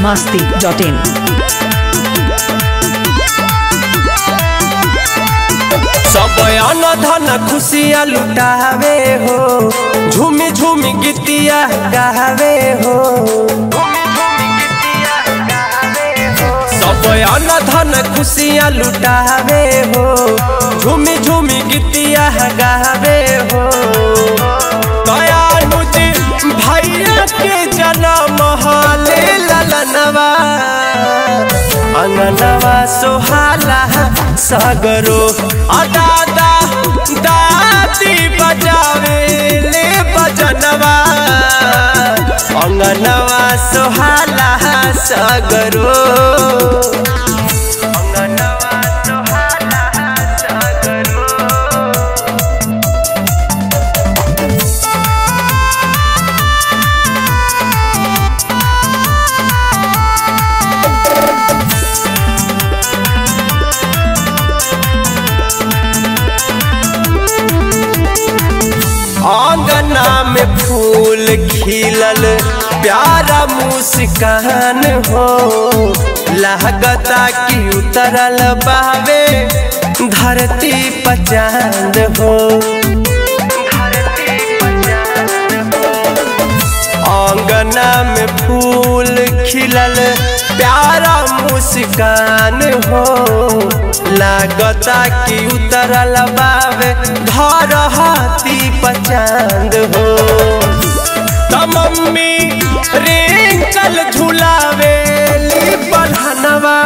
masti.in. सब अन धन खुशिया लुटावे हो झूमी झूमी गीतिया गावे हो सब अन धन खुशिया लुटावे हो झूमी झूमी गीतिया गावे हो दयानुज भैया के जन्म हाले ललनवा अंगनवा सोहाला सागरो अदादा दादी बजावे ले बजनवा अंगनवा सोहाला सागरो अंगनवा सोहाला सागरो आंगना में फूल खिलल प्यारा मुस्कान हो लागता कि उतरल बावे धरती पचांद हो आंगना में फूल खिलल प्यारा मुस्कान हो लागता कि उतरल बावे धरती पचांद हो त मम्मी रिंकल झुलावे ली बन्हनवा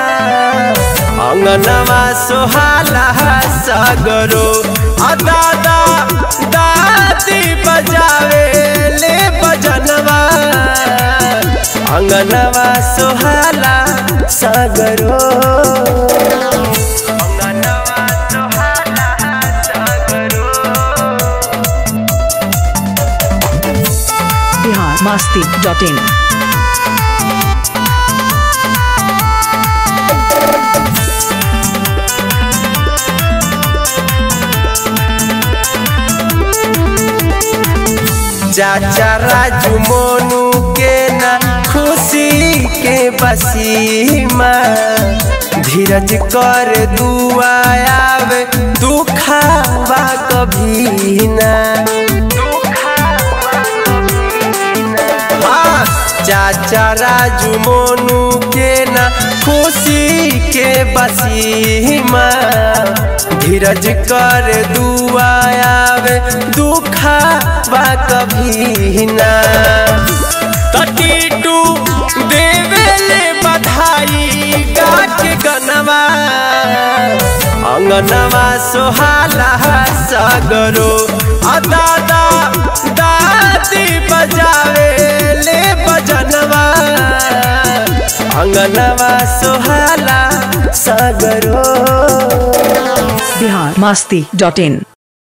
अंगनवा सोहाला सागरो आ दादा दादी बजावे ले बजनवा अंगनवा सोहाला सागरो अंगनवा सोहाला सागरो Bihar masti.in. चाचा राजू मोनू के ना खुशी के बसीमा धीरज कर दुआ आवे दुखावा कभी ना हाँ, चाचा राजू मोनू के ना खुशी के बसीमा धीरज कर दुआ आवे दुखावा कभी ना तटीटू देवेले बधाई गा के गनवा अंगनवा सोहाला सागरो आ दादा दादी बजावे ले बजनवा अंगनवा सोहाला सागरो Bihar masti.in.